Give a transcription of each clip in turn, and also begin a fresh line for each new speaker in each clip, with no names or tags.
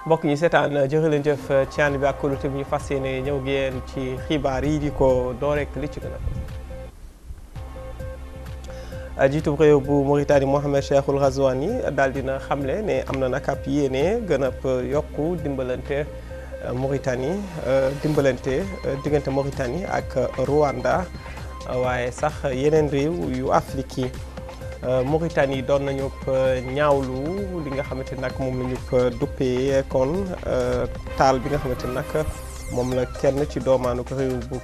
mbokk ñi seetaan jërë leen jëf ci ànd bi ak kóolute bi ñu fas yéene ñëw ngeen ci xibaar yi di ko door rek li ci gën a jiitu réew bu Mauritanie Mohamed Cheikhul Ghazouani daal dina xamle ne am na nag ab yéene gën a yokku dimbalante Mauritanie dimbalante diggante Mauritanie ak Rwanda waaye sax yeneen réew yu Afrique yi Mauritanie doon nañu ñaawlu li nga xamante nag moom la ñu duppee kon taal bi nga xamante nag moom la kenn ci doomaanu ko réew bu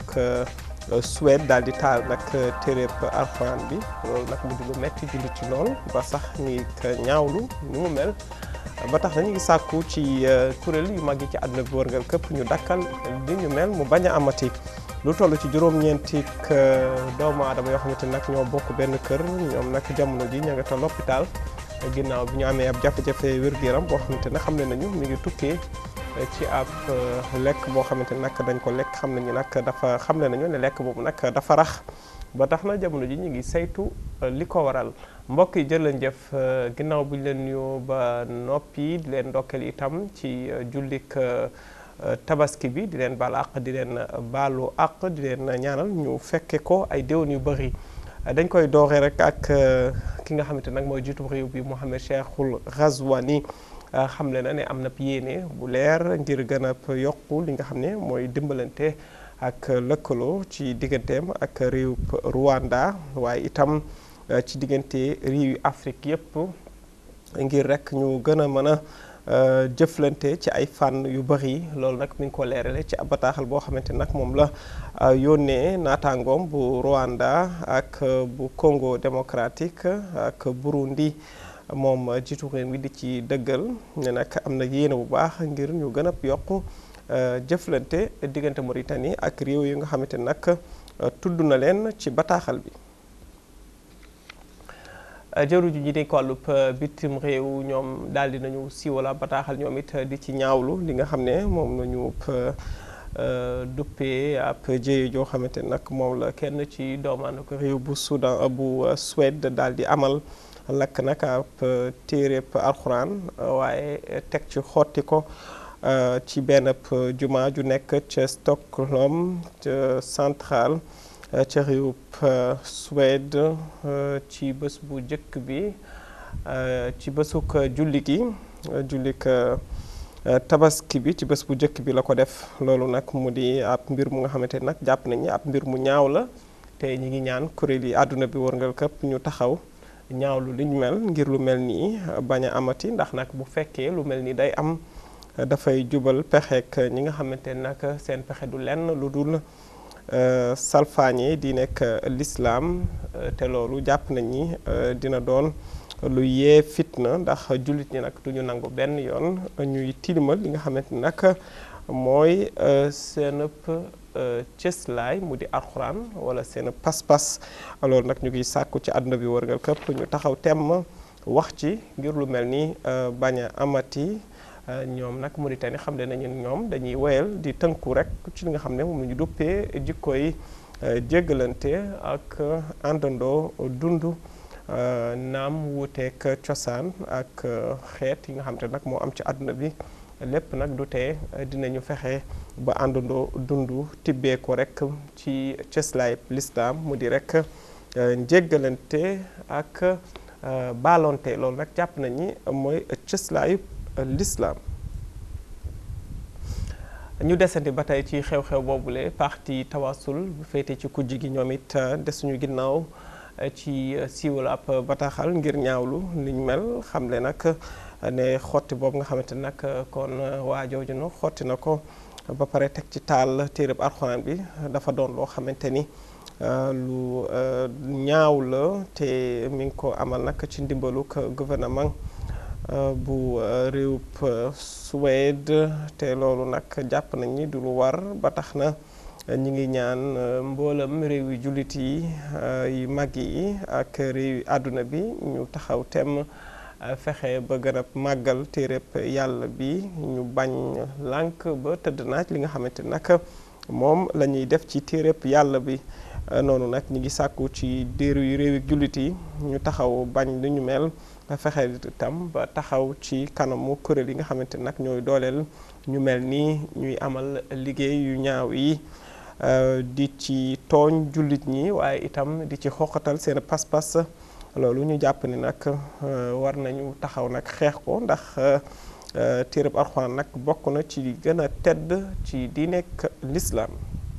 Suède daal di taal nag téréb alxuraan bi loolu nag mu di lu metti jullit ci lool ba sax ñuy ñaawlu ni mu mel ba tax na ñu ngi sàkku ci kuréel yu mag yi ci àdduna bi wërngal këpp ñu dakkal li ñu mel mu bañ a amati lu toll ci juróom-ñeenti doomu aadama yoo xamante nag ñoo bokk benn kër ñoom nag jamono ji ña nga ta l'hôpital ginnaaw bi ñu amee ab jafe-jafe wér-gu-yaram boo xamante ne xam ne nañu mi ngi tukkee ci ab lekk boo xamante nag dañ ko lekk xam nañu nag dafa xam ne nañu ne lekk boobu nag dafa rax ba tax na jamono ji ñu ngi saytu li ko waral mbokk yi jël leen jëf ginnaaw bu ñu leen nuyoo ba noppi di leen ndokkeel itam ci jullik tabaski bi di leen baal àq di leen baalu àq di leen ñaanal ñu fekke ko ay déwén yu bëri dañ koy dooree rek ak ki nga xamante nag mooy jiitu réew bi Mohamed Cheikhul Ghazouani xamle na ne am na yéene bu leer ngir gën a yokku li nga xam ne mooy dimbalante ak lëkkaloo ci digganteem ak réew Rwanda waaye itam ci diggante réew yu Afrique yépp ngir rek ñu gën a mën a jëflante ci ay fànn yu bëri loolu nag mi ngi ko leerale ci ab bataaxal boo xamante nag moom la yónnee naataangoom bu Rwanda ak bu Congo démocratique ak Burundi moom jiitu réew mi di ci dëggal ne nag am na yéene bu baax ngir ñu gën a yokk jëflante diggante Mauritanie ak réew yi nga xamante nag tudd na leen ci bataaxal bi. jëru ju ñi dénk wàllub bitim réew ñoom daal di nañu siiwala bataaxal ñoom it di ci ñaawlu li nga xam ne moom nañu duppee ab jéye joo xamante nag moom la kenn ci doomaanu ko réew bu Soudan bu Suède daal di amal lakk nag ab téereb alxuraan waaye teg ci xotti ko ci benn juma ju nekk ca Stockholm central ca réewub Suède ci bés bu njëkk bi ci bésuk julli gi jullik tabaski bi ci bés bu njëkk bi la ko def loolu nag mu di ab mbir mu nga xamante nag jàpp nañu ab mbir mu ñaaw la te ñi ngi ñaan kuréel yi àdduna bi wërngal këpp ñu taxaw ñaawlu liñ mel ngir lu mel nii bañ a amati ndax nag bu fekkee lu mel nii day am dafay jubal pexeek ñi nga xamante nag seen pexe du lenn lu dul salfaañe di nekk lislaam te loolu jàpp nañ ni dina doon lu yee fitna ndax jullit ñi nag duñu nangu benn yoon ñuy tilimal li nga xamante ni nag mooy seen cëslaay mu di alxuraan wala seen pas-pas loolu nag ñu ngi sàkku ci àdduna bi wërngal këpp ñu taxaw temm wax ci ngir lu mel ni bañ a amati ñoom nag Mauritanie xam ne nañu ñoom dañuy woyal di tënku rek ci li nga xam ne moom la ñu duppee jikko yi jéggalante ak àndandoo dund naam wuuteeg cosaan ak xeet yi nga xam te nag moo am ci àdduna bi lépp nag du tee dinañu fexe ba àndandoo dund tibbee ko rek ci cëslaay lislaam mu di rek njéggalante ak baalonte loolu nag jàpp nañ ni mooy cëslaayu lislaam ñu desandi ba tey ci xew-xew boobule parti tawasul bu féete ci kujj gi ñoom it desuñu ginnaaw ci siiwal ab bataaxal ngir ñaawlu liñ mel xamle nag ne xotti boobu nga xamante nag kon waa jooju no xotti na ko ba pare teg ci taal téereb alxuraan bi dafa doon loo xamante ni lu ñaaw la te mi ngi ko amal nag ci ndimbalu gouvernement bu réewub Suède te loolu nag jàpp nañ ni du lu war ba tax na ñi ngi ñaan mboolam réew yi jullit yi yu mag yi ak réew yi àdduna bi ñu taxaw temm fexe ba gën a màggal téereb yàlla bi ñu bañ lànk ba tëdd naaj li nga xamante nag moom la ñuy def ci téereb yàlla bi noonu nag ñi ngi sàkku ci déeru yu réew yi jullit yi ñu taxaw bañ li ñu mel fexe itam ba taxaw ci kanamu kuréel yi nga xamante nag ñooy dooleel ñu mel ni ñuy amal liggéey yu ñaaw yi di ci tooñ jullit ñi waaye itam di ci xoqatal seen pas-pas loolu ñu jàpp ni nag war nañu taxaw nag xeex ko ndax téereb Alxuraan nag bokk na ci li gën a tedd ci diineek lislaam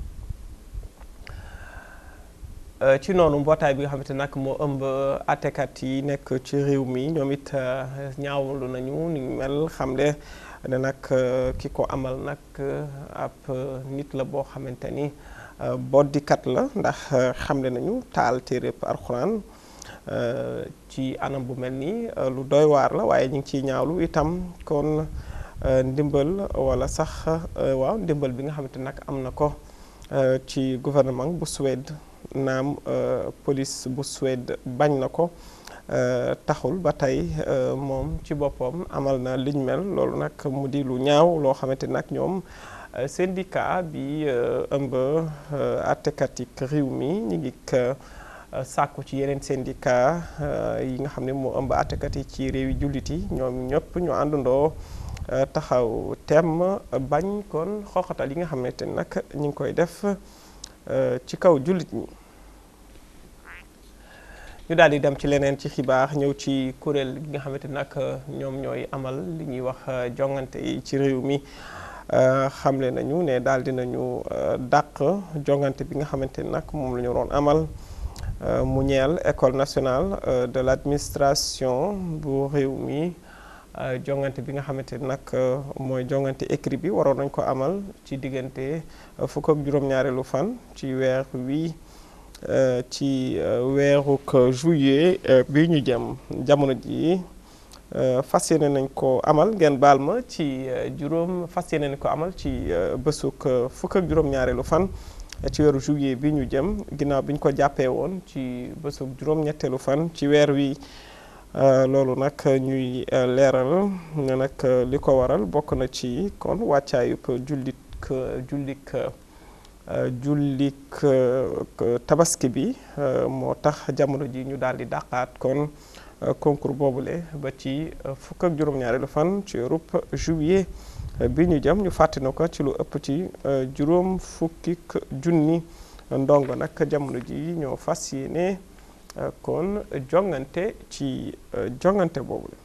ci noonu mbootaay bi nga xamante nag moo ëmb àttekat yi nekk ci réew mi ñoom it ñaawlu nañu ni mel xamle ne nag ki ko amal nag ab nit la boo xamante ni boddikat la ndax xamle nañu taal téereb Alxuraan ci anam bu mel ni lu doy waar la waaye ñu ngi ciy ñaawlu itam kon ndimbal wala sax waaw ndimbal bi nga xamante nag am na ko ci gouvernement bu Suède naam police bu Suède bañ na ko taxul ba tey moom ci boppam amal na liñ mel loolu nag mu di lu ñaaw loo xamante nag ñoom syndicat bi ëmb àttekat yi réew mi ñu ngi sàkku ci yeneen syndicat yi nga xam ne moo ëmb àttekat yi ci réew yi jullit yi ñoom ñëpp ñu àndandoo taxaw temm bañ kon xoxatal yi nga xamante nag ñu ngi koy def ci kaw jullit ñi ñu daal di dem ci leneen ci xibaar ñëw ci kuréel gi nga xamante nag ñoom ñooy amal li ñuy wax jongante yi ci réew mi xamle nañu ne daal di nañu dàq jongante bi nga xamante nag moom la ñu doon amal mu ñeel école nationale de l'administration bu réew mi jongante bi nga xamante nag mooy jongante écrit bi waroon nañ ko amal ci diggante fukk ak juróom-ñaareelu fan ci weer wi ci weeruk juillet bi ñu jëm jamono ji fas yéene nañ ko amal ngeen baal ma ci juróom fas yéene nañ ko amal ci bésuk fukk ak juróom-ñaareelu fan ci weeru juillet bi ñu jëm ginnaaw bi ñu ko jàppee woon ci bésuk juróom-ñetteelu fan ci weer wi loolu nag ñuy leeral ne nag li ko waral bokk na ci kon wàccaayub jullit jullik jullik tabaski bi moo tax jamono ji ñu daal di dàqaat kon concours boobule ba ci fukk ak juróom-ñaareelu fan ci weerub juillet bi ñu jëm ñu fàttali ko ci lu ëpp ci juróom fukki junni ndongo nag jamono ji ñoo fas yéene kon jongante ci jongante boobu la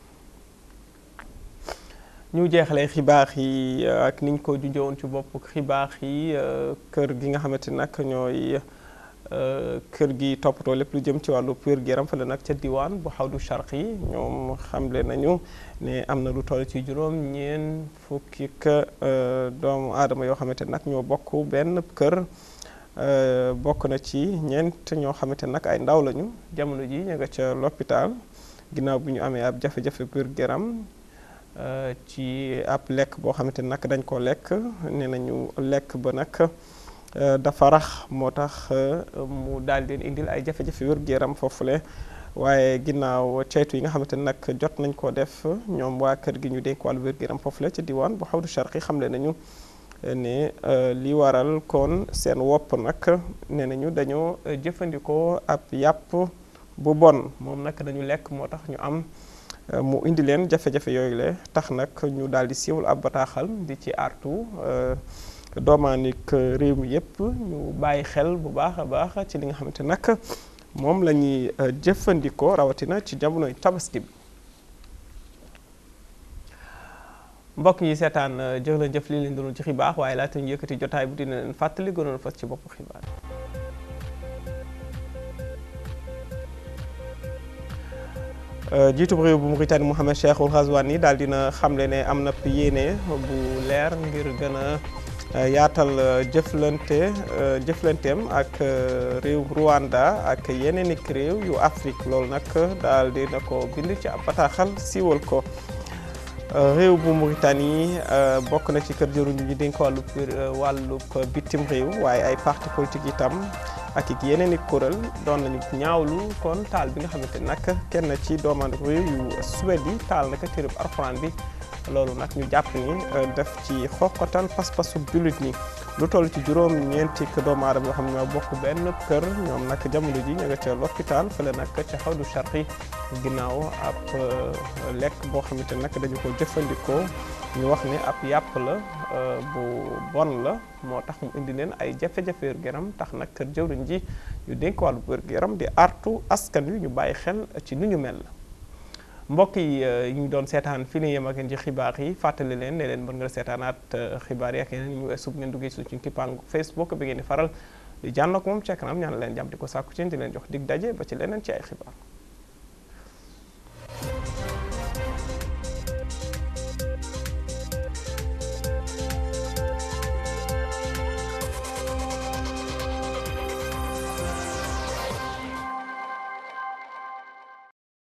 ñu jeexalee xibaar yi ak niñ ko junjowoon ci bopp xibaar yi kër gi nga xamante nag ñooy kër gi toppatoo lépp lu jëm ci wàllu wér gu yaram fële nag ca diwaan bu xawdu charq yi ñoom xamle nañu ne am na lu toll ci juróom ñeen fukki doomu aadama yoo xamante nag ñoo bokk benn kër bokk na ci ñeent ñoo xamante nag ay ndaw lañu jamono ji ñu nga ca l'hôpital ginnaaw bi ñu amee ab jafe-jafe wér gu yaram ci ab lekk boo xamante nag dañ ko lekk nee nañu lekk ba nag dafa rax moo tax mu daal di indil ay jafe-jafe wér-gu-yaram foofule waaye ginnaaw ceytu yi nga xamante ne nag jot nañ ko def ñoom waa kër gi ñu dénk wàllu wér-gu-yaram foofule ci diwaan bu xawdu charqi xamle nañu ne li waral kon seen wopp nag nee nañu dañoo jëfandikoo ab yàpp bu bon moom nag dañu lekk moo tax ñu am mu indi leen jafe-jafe yooyu le tax nag ñu daal di siiwal ab bataaxal di ci artu doomaanik réew mi yëpp ñu bàyyi xel bu baax a baax ci li nga xamante nag moom la ñuy jëfandikoo rawatina ci jamonoy tabaski bi mbokk yi seetaan jëf leen jëf lii leen doonul ci xibaar waaye laata ñu yëkkati jotaay bu dina leen fàttali gënoon fas ci boppu xibaar jiitub réew bu Mauritanie Mohamed Cheikhul Ghazouani daal dina xamle ne am na yéene bu leer ngir gën a yaatal jëflante jëflanteem ak réew Rwanda ak yeneen i réew yu Afrique loolu nag daal dina ko bind ci ab bataaxal siiwal ko réew bu Mauritanie bokk na ci kër jëruñu ñi dénk wàllu wàllub bitim réew waaye ay parti politique itam ak it yeneen i kuréel doon nañu ñaawlu kon taal bi nga xamante nag kenn ci doomaandu réew yu Suède yi taal naka téereb Alxuraan bi loolu nag ñu jàpp ni def ci xoqatal pas-pasu jullit ñi lu toll ci juróom ñeenti doomu aadama yoo xam ne ñoo bokk benn kër ñoom nag jamono ji ñu nga ca l'hôpital fële nag ca xawdu charqi ginnaaw ab lekk boo xamante nag dañu ko jëfandikoo ñu wax ni ab yàpp la bu bon la moo tax mu indi leen ay jafe-jafe wér-gu-yaram tax nag kër jëwriñ ji ñu dénk wàllu wér-gu-yaram di artu askan wi ñu bàyyi xel ci nu ñu mel mbokk yi ñu doon seetaan fi ni yem ak ci xibaar yi fàttali leen ne leen mën nga seetaanaat xibaar yi ak yeneen ñu weesu bu ngeen duggee suñu kippaangu Facebook bi ngeen di faral di jànn ak moom ci kanam ñaan leen jàmm di ko sàkku ci di leen jox dig daje ba ci leneen ci ay xibaar